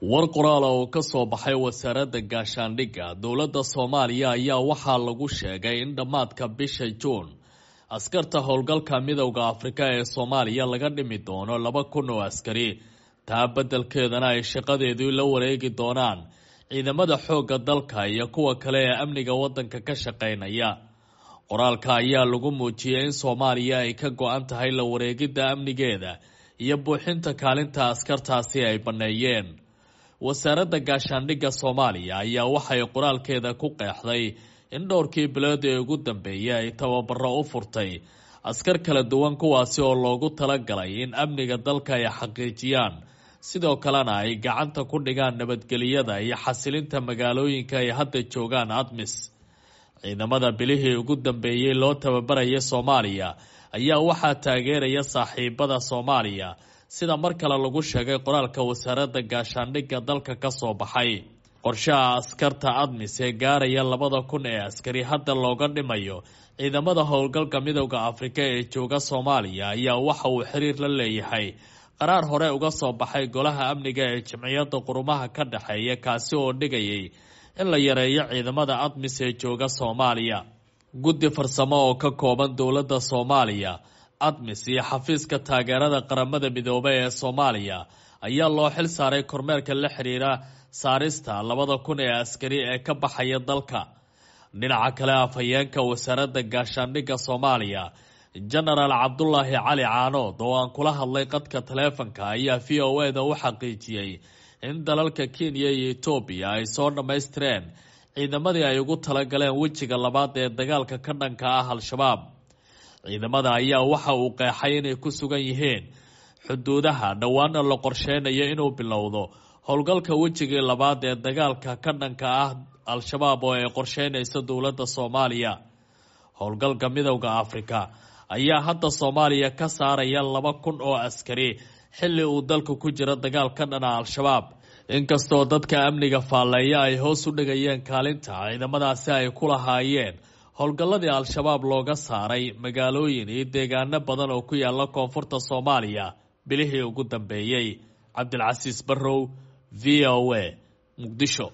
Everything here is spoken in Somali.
war qoraala oo ka soo baxay wasaaradda gaashaandhigga dowladda soomaaliya ayaa waxaa lagu sheegay in dhammaadka bisha juun askarta howlgalka midowda afrika ee soomaaliya laga dhimi doono laba kun oo askari taa beddelkeedana ay shaqadeedii la wareegi doonaan ciidamada xoogga dalka iyo kuwa kale ee amniga waddanka ka shaqaynaya qoraalka ayaa lagu muujiyey in soomaaliya ay ka go-an tahay la wareegidda amnigeeda iyo buuxinta kaalinta askartaasi ay banneeyeen wasaaradda gaashaandhigga soomaaliya ayaa waxay qoraalkeeda ku qeexday in dhowrkii bilood ee ugu dambeeyay ay tababaro u furtay askar kala duwan kuwaasi oo loogu talagalay in amniga dalka ay xaqiijiyaan sidoo kalena ay gacanta ku dhigaan nabadgeliyada iyo xasilinta magaalooyinka ay hadda joogaan admis ciidamada bilihii ugu dambeeyey loo tababaraya soomaaliya ayaa waxaa taageeraya saaxiibada soomaaliya sida mar kale lagu sheegay qoraalka wasaaradda gaashaandhigga dalka ka soo baxay qorshaha askarta admis ee gaaraya labada kun ee askari hadda looga dhimayo ciidamada howlgalka midowda afrika ee jooga soomaaliya ayaa waxa uu xiriir la leeyahay qaraar hore uga soo baxay golaha amniga ee jimciyadda qurumaha ka dhexeeya kaasi oo dhigayay in la yareeyo ciidamada admis ee jooga soomaaliya guddi farsamo oo ka kooban dowladda soomaaliya admis iyo xafiiska taageerada qaramada midoobay ee soomaaliya ayaa loo xil saaray kormeerka la xiriira saarista labada kun ee askari ee ka baxaya dalka dhinaca kale afhayeenka wasaaradda gaashaandhigga soomaaliya jenaraal cabdulaahi cali caanood oo aan kula hadlay qadka taleefanka ayaa v o e da u xaqiijiyey in dalalka kenya iyo etoobiya ay soo dhammaystireen ciidamadii ay ugu talagaleen wejiga labaad ee dagaalka ka dhanka ah al-shabaab ciidamada ayaa waxa uu qeexay inay ku sugan yihiin xuduudaha dhowaana la qorsheynayo inuu bilowdo howlgalka wejigii labaad ee dagaalka ka dhanka ah al-shabaab oo ay qorsheynayso dowladda soomaaliya howlgalka midowda afrika ayaa hadda soomaaliya ka saaraya laba kun oo askari xilli uu dalka ku jiro dagaal ka dhana al-shabaab inkastoo dadka amniga faalleeya ay hoos u dhigayeen kaalinta ciidamadaasi ay ku lahaayeen howlgalladii al-shabaab looga saaray magaalooyin iyo deegaano badan oo ku yaala koonfurta soomaaliya bilihii ugu dambeeyey cabdilcasiis barrow v o a muqdisho